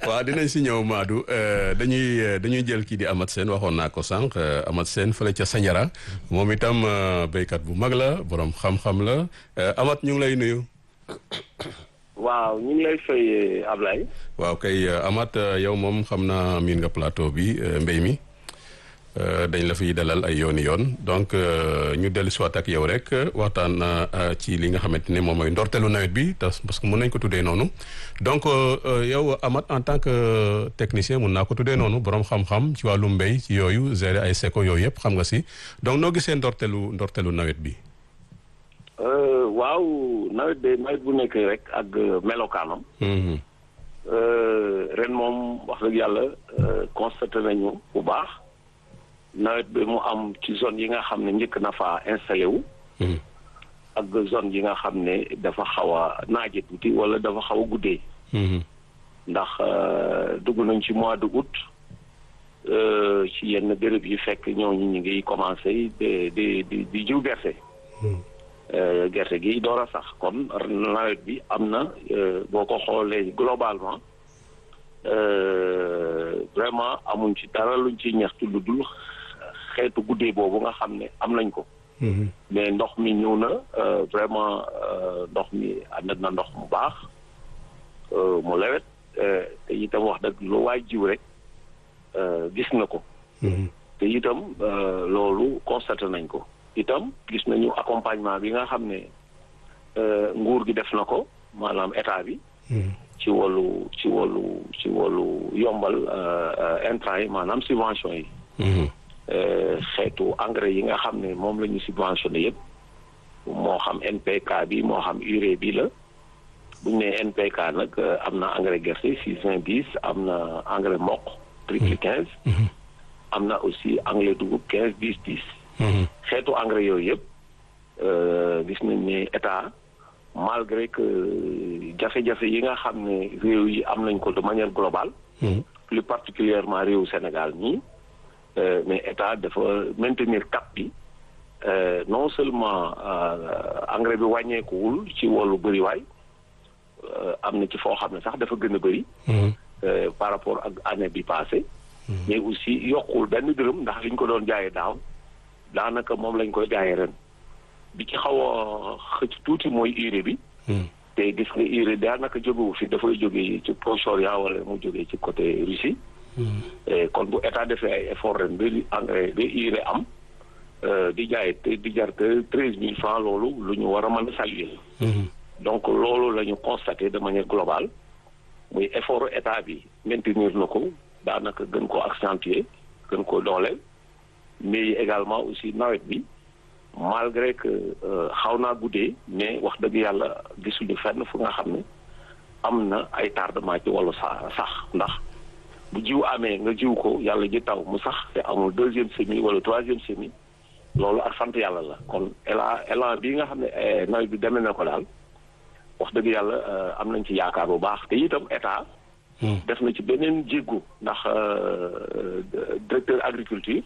waaw dinañ si ñëw Madou dañuy dañuy jël kii di Amath Sène waxoon naa ko sànq Amath Sène fële ca Sandiara moom itam béykat bu mag la borom xam-xam la Amath ñu ngi lay nuyu. waaw ñu ngi lay fay Ablaye. waaw kay Amath yow moom xam naa miin nga plateau bi mbéy mi dañ la fiy dalal ay yooni yoon donc ñu dellu si waat ak yow rek waxtaan ci li nga xamante ne moom mooy ndorteelu nawet bi parce que mën nañ ko tuddee noonu donc yow Amath en tant que technicien mun naa ko tuddee noonu borom xam-xam ci wàllu mbéy ci yooyu gérer ay seko yooyu yëpp xam nga si donc noo gisee ndorteelu ndorteelu nawet bi. waaw nawet de nawet bu nekk rek ak melokaanam. ren moom wax dëgg yàlla constaté nañu bu baax nawet bi mu am ci zone yi nga xam ne njëkk na fa installé wu. ak zone yi nga xam ne dafa xaw a naaje tuuti wala dafa xaw a guddee. ndax dugg nañ ci mois de août ci yenn béréb yi fekk ñooñu ñu ngi commencé di di di di jiw gerte. gerte gi door a sax kon nawet bi am na boo ko xoolee globalement vraiment amuñ ci dara luñ ci ñaxtu lu dul xeetu guddee boobu nga xam ne am nañ ko. mais ndox mi ñëw na vraiment ndox mi ànd na ndox mu baax mu lewet te itam wax dëgg lu waay jiw rek gis na ko. te itam loolu constaté nañ ko. itam gis nañu accompagnement bi nga xam ne nguur gi def na ko maanaam état bi. ci wàllu ci wàllu ci wàllu yombal intrant yi maanaam subvention yi. xeetu engrais yi nga xam ne moom la ñu subventionné yëpp moo xam NPK bi moo xam urée bi la bu ñu nee NPK nag am na engrais gerte six vingt dix am na engrais mboq triple quinze. am na aussi engrais dugub quinze dix dix. xeetu engrais yooyu yëpp gis nañ ne état malgré que jafe-jafe yi nga xam ne réew yi am nañ ko de manière globale. plus particulièrement réew Sénégal nii mais état dafa maintenir cap bi non seulement engrais bi wàññeekuwul ci wàllu bëriwaay am na ci foo xam ne sax dafa gën a bëri. par rapport ak année bi passée mais aussi yokkul benn dërëm ndax liñ ko doon jaayee daaw. daanaka moom lañ koy jaayee ren bi ci xaw a xëcc tuuti mooy urée bi. te gis nga urée daanaka jógewu fi dafay jógee ci Proche-Orient wala mu jógee ci côté Russie. kon bu état defee ay effort ren ba engrais ba urée am di jaay te di jar te treize mille francs loolu lu ñu war a mën a saluer. donc loolu la ñu constaté de manière globale muy effort état bi maintenir na ko daanaka gën koo accentuer gën koo dooleel. mais également aussi nawet bi malgré que xaw naa guddee mais wax dëgg yàlla gisuñu fenn fu nga xam ne am na ay tardement ci wàllu sa sax ndax bu jiw amee nga jiw ko yàlla ji taw mu sax te amul deuxième semis wala troisième semis loolu ak sant yàlla la kon élan élan bii nga xam ne nawet bi demee na ko daal wax dëgg yàlla am nañ ci yaakaar bu baax te itam état def na ci beneen jéggu ndax directeur agriculture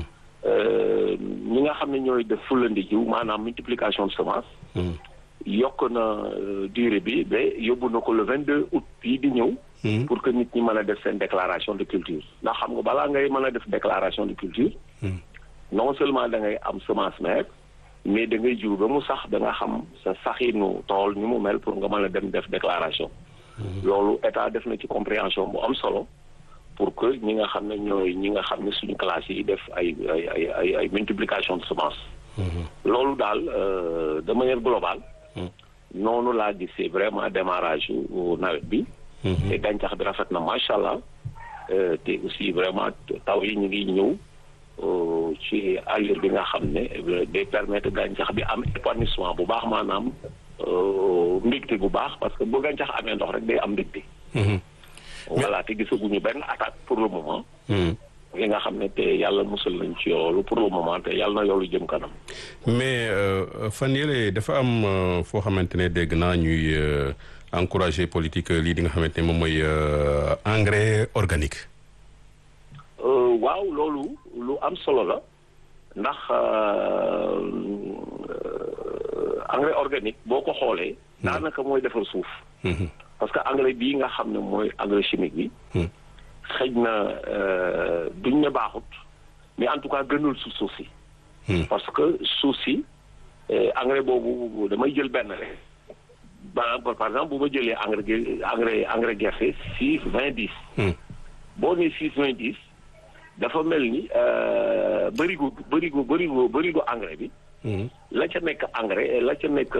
ñi nga xam ne ñooy def fulandi jiw maanaam multiplication de semence yokk na durée bi ba yóbbu na ko le vingt deux août bii di ñëw pour que nit ñi mën a def seen déclaration de culture ndax xam nga balaa ngay mën a def déclaration de culture non seulement da ngay am semence mère mais da ngay jiw ba mu sax da nga xam sa saxinu tool ni mu mel pour nga mën a dem def déclaration loolu état def na ci compréhension bu am solo pour que ñi nga xam ne ñooy ñi nga xam ne suñu classe yi def ay ay ay ay ay multiplication de semence loolu daal de manière globale noonu laa gisee vraiment démarrage yu nawet bi te gàncax bi rafet na macha allah te aussi vraiment taw yi ñu ngi ñëw ci allure bi nga xam ne day permettre gàncax bi am épanouissement bu baax maanaam mbégte bu baax parce que bu gàncax amee ndox rek day am mbégte voilà te gisaguñu benn attaque pour le moment li nga xam ne te yàlla musal nañ ci yoolu pour le moment te yàlla na yoolu jëm kanam mais fan yële dafa am foo xamante ne dégg naa ñuy encourager politique lii di nga xamante ne moom mooy engrais organique waaw loolu lu am solo la ndax engrais organique boo ko xoolee daanaka mooy defar suuf parce que engrais bii nga xam ne mooy engrais chimique bi. xëj na duñ ne baaxut mais en tout cas gënul su suuf si. parce que suuf si engrais boobu damay jël benn rek. ba par exemple bu ma jëlee engrais engrais engrais gerte six vingt dix. boo nee six vingt dix dafa mel ni bërigo bërigo bërigo bërigo engrais bi. la ca nekk engrais la ca nekk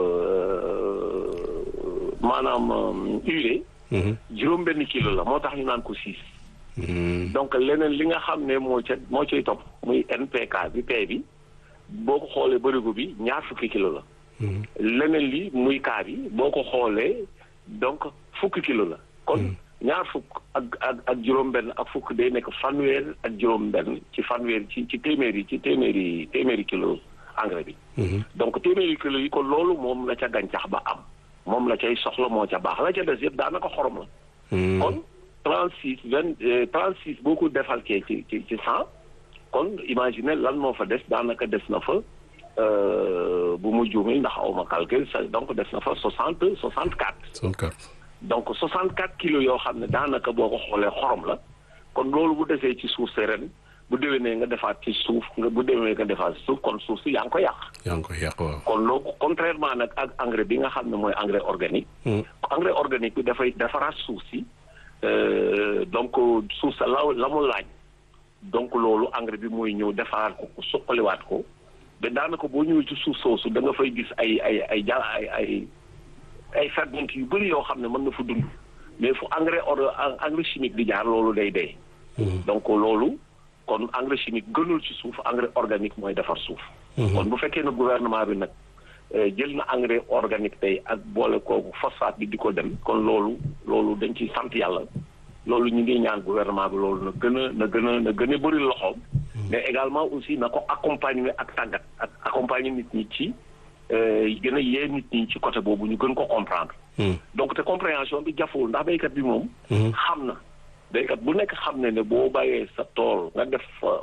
maanaam urée. juróom benn kilo la moo tax ñu naan ko six. donc leneen li nga xam ne moo ca moo cay topp muy NPK bi P bi boo ko xoolee bërigo bi ñaar fukki kilo la. leneen li muy kaa bi boo ko xoolee donc fukki kilo la kon ñaar fukk ak ak ak juróom-benn ak fukk day nekk fanweer ak juróom-benn ci fanweer ci ci téeméeri ci téeméeri téeméeri kilo engrais bi. donc téeméeri kilo yi ko loolu moom la ca gàncax ba am moom la cay soxla moo ca baax la ca des yëpp daanaka xorom la. kon trente six vingt trente six boo ko defalkee ci ci ci cent kon imagine lan moo fa des daanaka des na fa. bu mu juumee ndax aw ma calcul donc des na fa soixante soixante quatre. soixante quatre. donc soixante quatre kilos yoo xam ne daanaka boo ko xoolee xorom la kon loolu bu desee ci suuf si ren bu déwénee nga defaat ci suuf nga bu déwénee nga defaat ci suuf kon suuf si yaa ngi ko yàq. yaa ngi ko yàq waaw. kon loolu contrairement nag ak engrais bi nga xam ne mooy engrais organique. engrais organique bi dafay defaraat suuf si donc suuf sa la la mu laaj donc loolu engrais bi mooy ñëw defaraat ko suqaliwaat ko. mais daanaka boo ñëwee ci suuf soosu da nga fay gis ay ay ay ja ay ay ay ferñeent yu bëri yoo xam ne mën na fa dund mais fu engrais or engrais chimique di jaar loolu day dee. donc loolu kon engrais chimique gënul ci suuf engrais organique mooy defar suuf. kon bu fekkee ne gouvernement bi nag jël na engrais organique tey ak boole kooku phosphate bi di ko dem kon loolu loolu dañ ciy sant yàlla loolu ñu ngi ñaan gouvernement bi loolu na gën a na gën a na gën a bëri loxoom. mais également aussi na ko accompagner ak tàggat ak accompagner nit ñi ci gën a yee nit ñi ci côté boobu ñu gën ko comprendre. donc te compréhension bi jafewul ndax béykat bi moom. xam na béykat bu nekk xam ne ne boo bàyyee sa tool nga def fa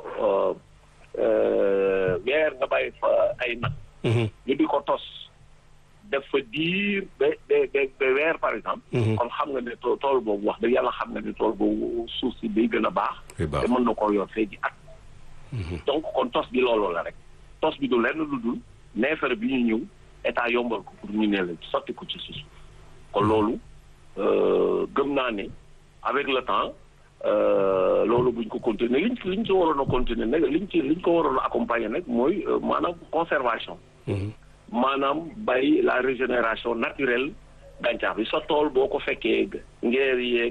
weer nga bàyyi fa ay nag. ñu di ko tos def fa diir ba ba ba weer par exemple. kon xam nga ne tool boobu wax dëgg yàlla xam nga ne tool boobu suuf si day gën a baax. te mën na koo yor fee ji at. donc kon tos bi looloo la rek tos bi du lenn lu dul neefere bi ñu ñëw état yombal ko pour ñu ne la sotti ko ci suuf kon loolu gëm naa ne avec le temps loolu buñ ko continuer liñ liñ ci waroon a continuer nag liñ ci liñ ko waroon a accompagner nag mooy maanaam conservation maanaam bàyyi la régénération naturelle gàncax bi sa tool boo ko fekkee ngeer yeeg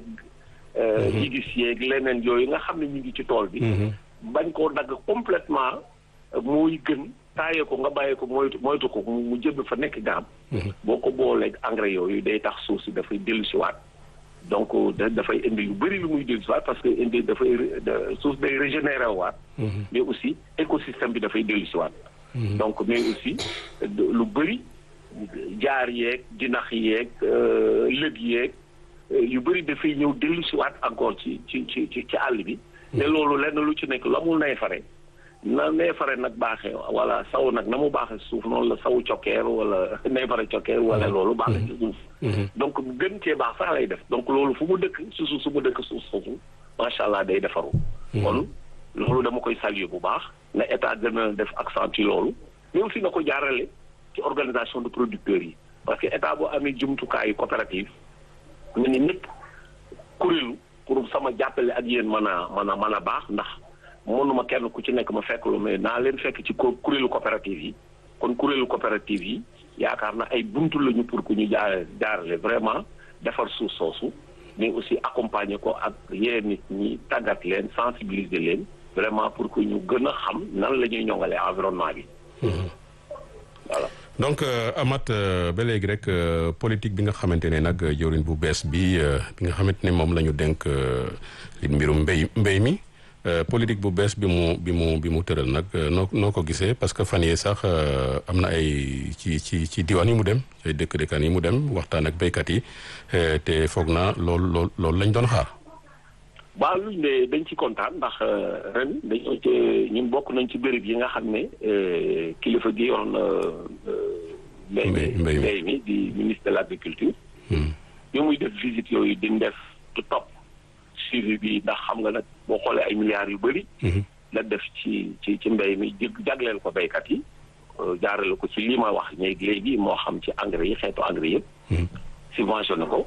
yigis yeeg leneen yooyu nga xam ne ñu ngi ci tool bi bañ koo dagg complètement mooy gën taaye ko nga bàyyi ko moytu moytu ko mu jëb fa nekk garab boo ko booleeg engrais yooyu day tax suuf si dafay dellusiwaat donc dafay indi lu bëri lu muy dellusiwaat parce que indi dafay suuf day régénéré waat mais aussi écosystème bi dafay dellusiwaat donc mais aussi lu bëri jaar yeeg jinax yeeg lëg yeeg yu bëri dafay ñëw dellusiwaat encore ci ci ci ci àll bi te loolu lenn lu ci nekk la mu neefare na neefare nag baaxee wala saw nag na mu baaxee suuf noonu la saw cokkeer wala neefare cokkeer wala loolu baaxee ci suuf donc gën cee baax sax lay def donc loolu fu mu dëkk si suuf su mu dëkk suuf soosu macha allah day defaru kon loolu dama koy saluer bu baax na état gën a def accent ci loolu mais aussi na ko jaarale ci organisation de producteurs yi parce que état boo amee jumtukaayu coopérative ñu ni ñëpp kuréelu pour sama jàppale ak yéen mën a mën a mën a baax ndax mënuma kenn ku ci nekk ma fekk lu mais naa leen fekk ci kuréelu coopérative yi kon kuréelu coopérative yi yaakaar na ay buntu lañu pour que ñu jaar jaarale vraiment defar suuf soosu mais aussi accompagner ko ak yee nit ñi tàggat leen sensibiliser leen vraiment pour que ñu gën a xam nan la ñuy ñoŋalee environnement bi voilà. donc Amath ba léegi rek politique bi nga xamante ne nag jëwriñ bu bees bi bi nga xamante ne moom la ñu dénk li mbirum mbéy mbéy mi politique bu bees bi mu bi mu bi mu tëral nag noo noo ko gisee parce que fan yii sax am na ay ci ci ci diwaan yi mu dem ay dëkk dëkkaan yi mu dem waxtaan ak béykat yi te foog naa loolu loolu loolu lañ doon xaar. waaw luñ de dañ ci kontaan ndax ren dañoo ci ñun bokk nañ ci béréb yi nga xam ne kilifa gi yor na mbéy mi mbéy mi di ministre de l' agriculture bi muy def visite yooyu di def du topp suivi bi ndax xam nga nag boo xoolee ay milliards yu bëri. la def ci ci ci mbéy mi jagleel ko béykat yi jaarale ko ci lii ma wax léegi léegi moo xam ci engrais yi xeetu engrais yëpp. subventionné ko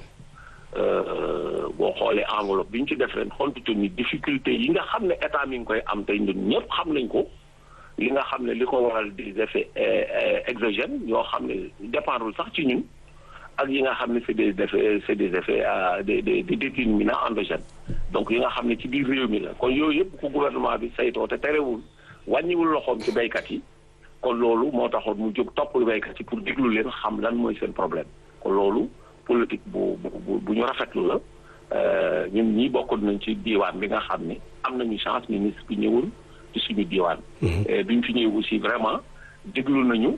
boo xoolee enveloppe bi ñu ci def ren xontutu ni difficulté yi nga xam ne état mi ngi koy am tey ñun ñëpp xam nañ ko li nga xam ne li ko waral des effets exogènes yoo xam ne dépendrul sax ci ñun ak yi nga xam ne c'est des effets c'est des effets des des des déterminants endogènes donc yi nga xam ne ci biir réew mi la kon yooyu yëpp ko gouvernement bi saytoo te terewul wàññiwul loxoom ci béykat yi kon loolu moo taxoon mu jóg toppal béykat yi pour déglu leen xam lan mooy seen problème kon loolu politique bu bu bu ñu rafetlu la ñun ñii bokkoon nañ ci diiwaan bi nga xam ne am nañu chance ministre bi ñëwul ci suñu diiwaan. bi ñu fi ñëw aussi vraiment déglu nañu.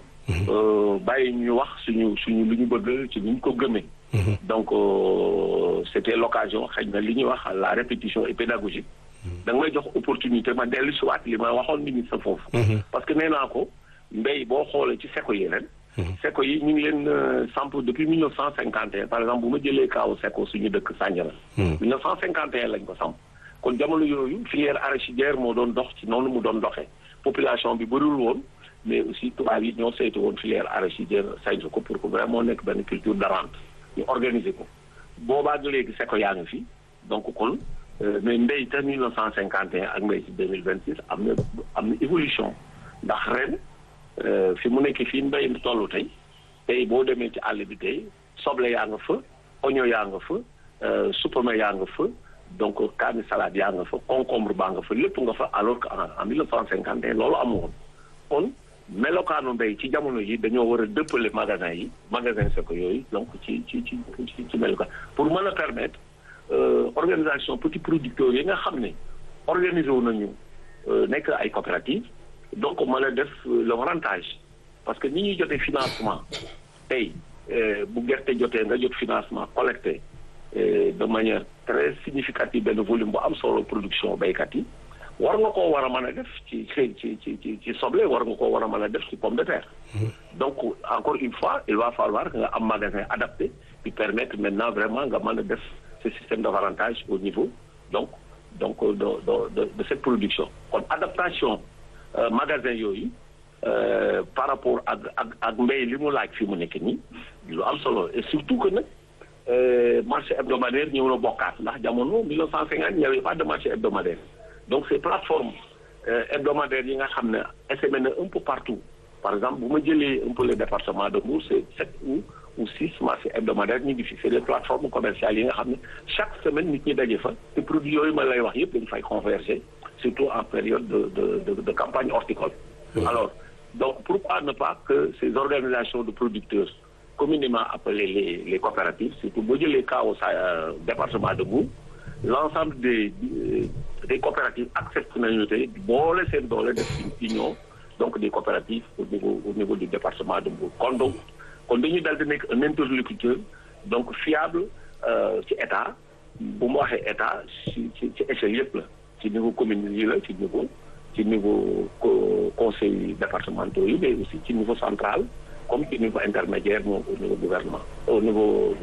bàyyi ñu wax suñu suñu lu ñu bëgg ci ñu ko gëmee. donc c'était l'occasion xëy na li ñuy wax la répétition et pédagogique. da nga may jox opportunité ma dellu si waat li ma waxoon ministre foofu. parce que nee naa ko mbéy boo xoolee ci seko yi ren. seko yi ñu ngi leen samp depuis mille neuf cent cinquante et un par exemple bu ma jëlee kaaw seko suñu dëkk Sandiara. mille neuf cent cinquante et un lañ ko samp. kon jamono yooyu filière arachidière moo doon dox ci noonu mu doon doxee population bi bëriwul woon mais aussi tubaab yi ñoo saytu woon filière arachidière saytu ko pour que vraiment nekk benn culture de rente ñu organiser ko boobaa léegi seko yaa ngi fi donc kon mais mbéy te mille neuf cent cinquante et un ak mbéy ci deux mille vingt six am na am na évolution ndax ren fi mu nekk fii mbéy mi tollu tey tey boo demee ci àll bi tey soble yaa nga fa oignon yaa nga fa supame yaa nga fa donc kaani salade yaa nga fa concombre baa nga fa lépp nga fa alors que en mille neuf cent cinquante et un loolu amu woon kon melokaanu mbéy ci jamono yi dañoo war a dëppale magasin yi magasin seko yooyu donc ci ci ci ci ci melokaan pour mën a permettre organisation petits producteurs yi nga xam ne organisé wu nañu nekk ay coopératives donc mën a def le rentage parce que ni ñuy jotee financement tey bu gerte jotee nga jot financement collecté de manière très significative benn volume bu am solo production béykat yi war nga koo war a mën a def ci ci ci ci ci soble war nga koo war a mën a def ci pomme de terre. donc encore une fois il va falloir que nga am magasin adapté qui permettre maintenant vraiment nga mën a def ce système d'avantage au niveau donc donc de de de cette production kon adaptation magasin yooyu par rapport ak ak ak mbéy li mu laaj fi mu nekk nii lu am solo et surtout que nag. marché hebdomadaire ñëw na bokkaat ndax jamono 1950 il n'y avait pas de marché hebdomadaire donc ces plateformes hebdomadaires yi nga xam ne essaimé na un peu partout par exemple bu ma jëlee un peu le département de Mbour c'est sept ou ou six marchés hebdomadaires ñu ngi fi c'est des plateformes commerciales yi nga xam ne chaque semaine nit ñi daje fa te produits yooyu ma lay wax yëpp dañu fay converger surtout en période de de de, de campagne horticole alors donc pourquoi ne pas que ces organisations de producteurs communément appelées les les coopératives surtout boo jëlee cas au département de Mbour l'ensemble des des coopératives acceptent nañu tey boole seen doole def ci union donc des coopératives au niveau au niveau du département de Mbour kon donc kon dañuy dal di nekk un interlocuteur donc fiable ci état bu mu waxee état ci ci ci échelle yëpp la ci niveau commune yi la ci niveau ci niveau conseil départementaux yi mais aussi ci niveau central comme ci niveau intermédiaire moom au niveau gouvernement au niveau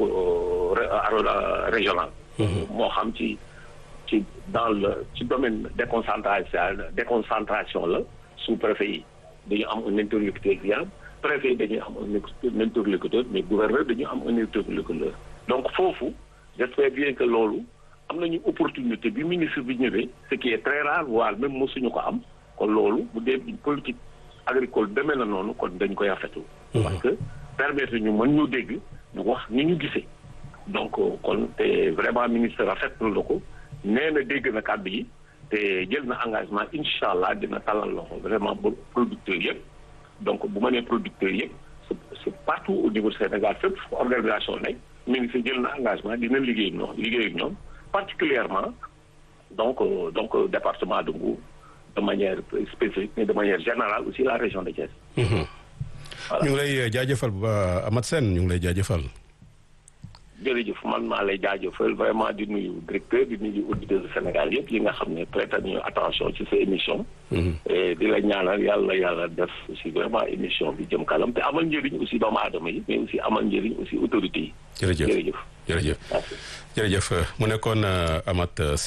régional moo xam ci ci dans le ci domaine déconcentration déconcentration la sous-préfet yi dañu am un interlocuteur viable préfet yi dañuy am un interlocuteur mais gouverneur dañu am un interlocuteur donc foofu j'espère bien que loolu am nañu opportunité bi ministre bi ñëwee ce qui est très rare voire même mosuñu ko am kon loolu bu dee politique agricole demee na noonu kon dañ koy rafetlu parce que permettre ñu mën ñu dégg ñu wax ni ñu gisee donc kon te vraiment ministre rafetlu la ko nee na dégg na kàddu yi te jël na engagement incha allah dina talal loxo vraiment ba producteurs yëpp donc bu ma nee producteurs yëpp c'est partout au niveau Sénégal fépp organisation nekk ministre jël na engagement dina liggéey ñoom liggéey ak ñoom particulièrement donc donc département de Mbour de manière spécifique mais de manière générale aussi la région de Thiès. ñu ngi lay jaajëfal ba Amath Sène ñu ngi lay jaajëfal. jërëjëf man maa lay jaajëfal vraiment di nuyu directeur di nuyu auditeurs du Sénégal yëpp yi nga xam ne prêté nañu attention ci sa émission. et di la ñaanal yàlla yàlla def aussi vraiment émission bi jëm kanam te amal njëriñ aussi doomu aadama yi mais aussi amal njëriñ aussi autorités yi. jërëjëf jërëjëf. jërëjëf jërëjëf mu nekkoon Amath